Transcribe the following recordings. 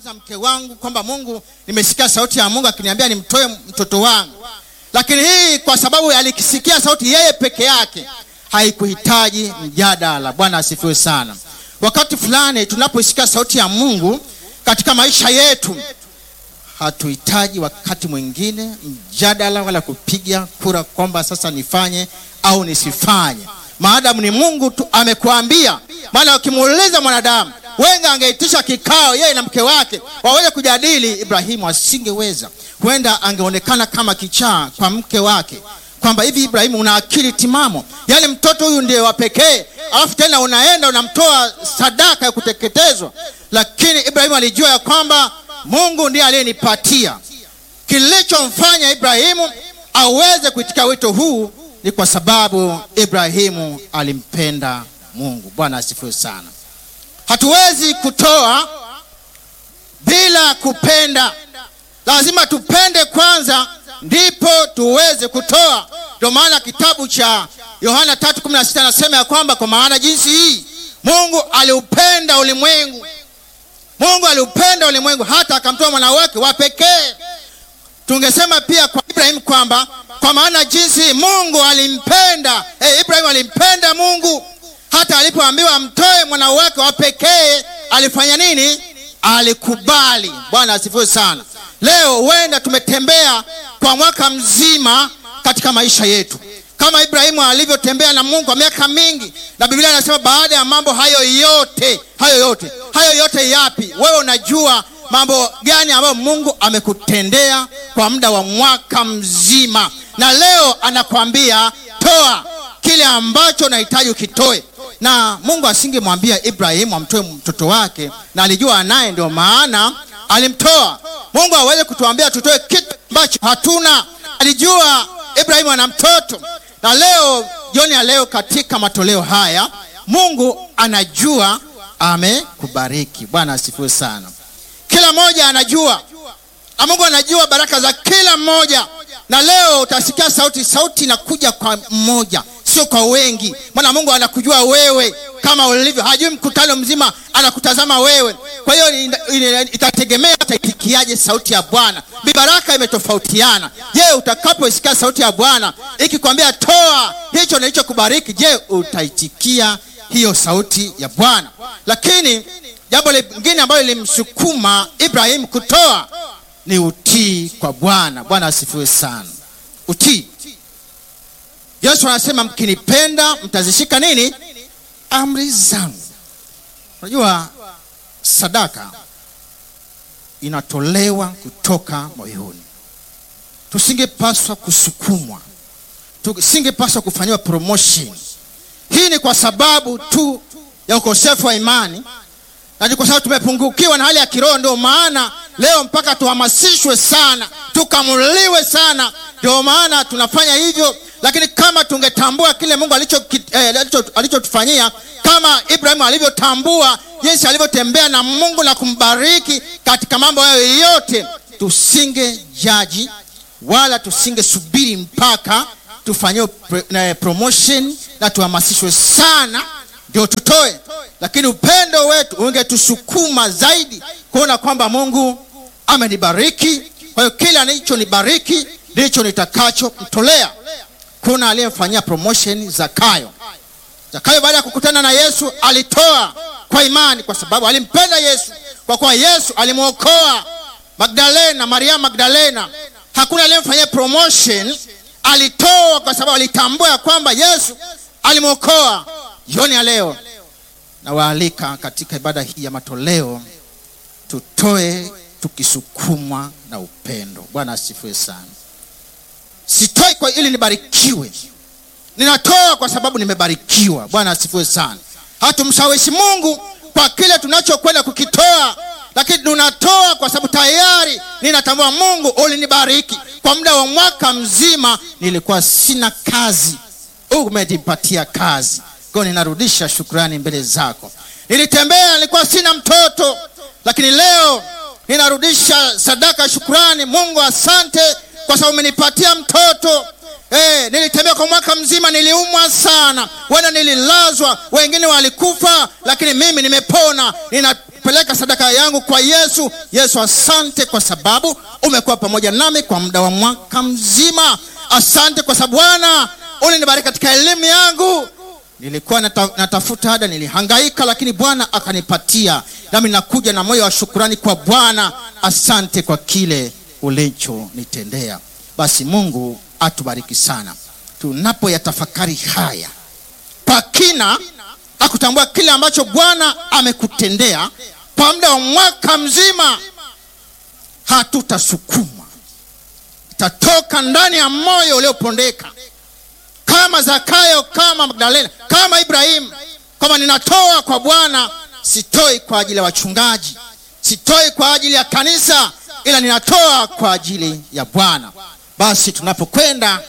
kumnyamaza mke wangu kwamba Mungu, nimesikia sauti ya Mungu akiniambia nimtoe mtoto wangu, lakini hii kwa sababu alikisikia sauti yeye peke yake, haikuhitaji mjadala. Bwana asifiwe sana. Wakati fulani tunapoisikia sauti ya Mungu katika maisha yetu, hatuhitaji wakati mwingine mjadala wala kupiga kura kwamba sasa nifanye au nisifanye, maadamu ni Mungu tu amekuambia. Maana ukimuuliza mwanadamu, wenga angeitisha kikao yeye na mke wake waweze kujadili, Ibrahimu asingeweza. Huenda angeonekana kama kichaa kwa mke wake kwamba hivi Ibrahimu una akili timamo, yaani mtoto huyu ndiye wa pekee, alafu tena unaenda unamtoa sadaka ya kuteketezwa. Lakini Ibrahimu alijua ya kwamba Mungu ndiye aliyenipatia. Kilichomfanya Ibrahimu aweze kuitika wito huu ni kwa sababu Ibrahimu alimpenda Mungu. Bwana asifiwe sana. Hatuwezi kutoa bila kupenda, lazima tupende kwanza ndipo tuweze kutoa. Ndio maana kitabu cha Yohana 3:16 anasema ya kwamba kwa maana jinsi hii Mungu aliupenda ulimwengu, Mungu aliupenda ulimwengu hata akamtoa mwana wake wa pekee. Tungesema pia kwa Ibrahimu kwamba kwa maana jinsi hii Mungu alimpenda hey, Ibrahimu alimpenda Mungu hata alipoambiwa amtoe mwana wake wa pekee alifanya nini? Alikubali. Bwana asifiwe sana. Leo huenda tumetembea kwa mwaka mzima katika maisha yetu kama Ibrahimu alivyotembea na Mungu kwa miaka mingi, na Biblia inasema baada ya mambo hayo yote, hayo yote, hayo yote yapi? Wewe unajua mambo gani ambayo Mungu amekutendea kwa muda wa mwaka mzima, na leo anakwambia toa kile ambacho unahitaji ukitoe. Na Mungu asingemwambia Ibrahimu amtoe mtoto wake, na alijua naye, ndio maana alimtoa. Mungu aweze kutuambia tutoe kitu ambacho hatuna. Alijua Ibrahimu ana mtoto, na leo jioni ya leo katika matoleo haya Mungu anajua amekubariki. Bwana asifiwe sana. Kila mmoja anajua, na Mungu anajua baraka za kila mmoja, na leo utasikia sauti, sauti inakuja kwa mmoja, sio kwa wengi, maana Mungu anakujua wewe kama ulivyo, hajui mkutano mzima, anakutazama wewe. Kwa hiyo itategemea utaitikiaje sauti ya Bwana. Baraka imetofautiana. Je, utakapoisikia sauti ya Bwana ikikwambia toa hicho nilichokubariki, je, utaitikia hiyo sauti ya Bwana? Lakini jambo lingine ambalo lilimsukuma Ibrahimu kutoa ni utii kwa Bwana. Bwana asifiwe sana. Utii. Yesu anasema mkinipenda mtazishika nini? Amri zangu. Unajua sadaka inatolewa kutoka moyoni. Tusingepaswa kusukumwa, tusingepaswa kufanyiwa promotion. Hii ni kwa sababu tu ya ukosefu wa imani na ni kwa sababu tumepungukiwa na hali ya kiroho. Ndio maana leo mpaka tuhamasishwe sana, tukamuliwe sana, ndio maana tunafanya hivyo. Lakini kama tungetambua kile Mungu alichotufanyia, eh, kama Ibrahimu alivyotambua jinsi alivyotembea na Mungu na kumbariki katika mambo hayo yote, tusinge jaji wala tusingesubiri mpaka tufanyiwe promotion na tuhamasishwe sana ndio tutoe. Lakini upendo wetu ungetusukuma zaidi kuona kwamba Mungu amenibariki, kwa hiyo kile alichonibariki ndicho nitakachomtolea. Kuna aliyemfanyia promotion Zakayo. Zakayo baada ya kukutana na Yesu alitoa kwa imani, kwa sababu alimpenda Yesu, kwa kuwa Yesu alimwokoa Magdalena, Maria Magdalena. Hakuna aliyemfanyia promotion, alitoa kwa sababu alitambua ya kwamba Yesu alimwokoa. Jioni ya leo nawaalika katika ibada hii ya matoleo, tutoe tukisukumwa na upendo. Bwana asifiwe sana. Sitoi kwa ili nibarikiwe, ninatoa kwa sababu nimebarikiwa. Bwana asifiwe sana. Hatumshawishi Mungu kwa kile tunachokwenda kukitoa, lakini tunatoa kwa sababu tayari ninatambua Mungu ulinibariki kwa muda wa mwaka mzima. Nilikuwa sina kazi, umenipatia kazi kwa ninarudisha shukrani mbele zako. Nilitembea, nilikuwa sina mtoto, lakini leo ninarudisha sadaka ya shukrani. Mungu, asante kwa sababu umenipatia mtoto. Eh, nilitembea kwa mwaka mzima, niliumwa sana, wenda nililazwa, wengine walikufa, lakini mimi nimepona. Nina ninapeleka sadaka yangu kwa Yesu. Yesu, asante kwa sababu umekuwa pamoja nami kwa muda wa mwaka mzima. Asante kwa sababu Bwana ulinibariki katika elimu yangu. Nilikuwa nata, natafuta ada, nilihangaika, lakini Bwana akanipatia, nami nakuja na moyo wa shukurani kwa Bwana. Asante kwa kile ulichonitendea. Basi Mungu atubariki sana tunapoyatafakari haya kwa kina na kutambua kile ambacho Bwana amekutendea kwa muda wa mwaka mzima, hatutasukumwa, itatoka ndani ya moyo uliopondeka kama Zakayo, kama Magdalena, kama Ibrahimu, kwamba ninatoa kwa Bwana, sitoi kwa ajili ya wachungaji, sitoi kwa ajili ya kanisa, ila ninatoa kwa ajili ya Bwana. Basi tunapokwenda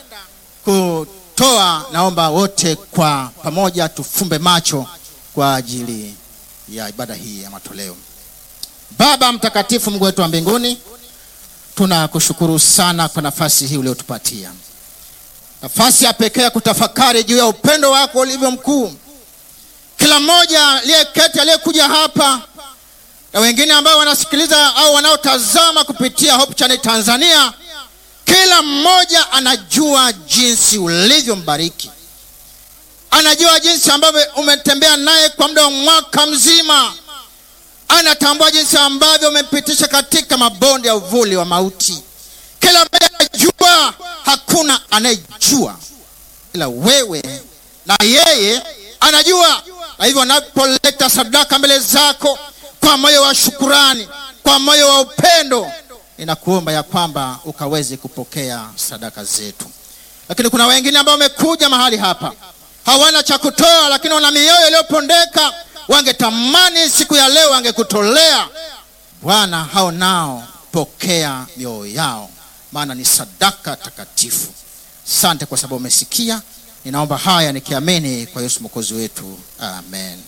kutoa, naomba wote kwa pamoja tufumbe macho kwa ajili ya ibada hii ya matoleo. Baba mtakatifu, Mungu wetu wa mbinguni, tunakushukuru sana kwa nafasi hii uliotupatia nafasi ya pekee ya kutafakari juu ya upendo wako ulivyo mkuu. Kila mmoja aliyeketi, aliyekuja hapa na wengine ambao wanasikiliza au wanaotazama kupitia Hope Channel Tanzania, kila mmoja anajua jinsi ulivyombariki, anajua jinsi ambavyo umetembea naye kwa muda wa mwaka mzima, anatambua jinsi ambavyo umempitisha katika mabonde ya uvuli wa mauti. Kila mmoja anajua, hakuna anayejua ila wewe, na yeye anajua. Na hivyo anapoleta sadaka mbele zako kwa moyo wa shukurani, kwa moyo wa upendo, ninakuomba ya kwamba ukaweze kupokea sadaka zetu. Lakini kuna wengine ambao wamekuja mahali hapa hawana cha kutoa, lakini wana mioyo iliyopondeka, wangetamani siku ya leo wangekutolea Bwana. Hao nao pokea mioyo yao maana ni sadaka takatifu. Asante kwa sababu umesikia. Ninaomba haya nikiamini kwa Yesu mwokozi wetu, amen.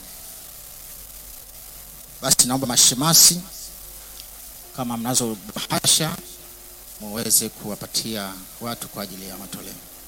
Basi naomba mashemasi, kama mnazo bahasha, muweze kuwapatia watu kwa ajili ya matoleo.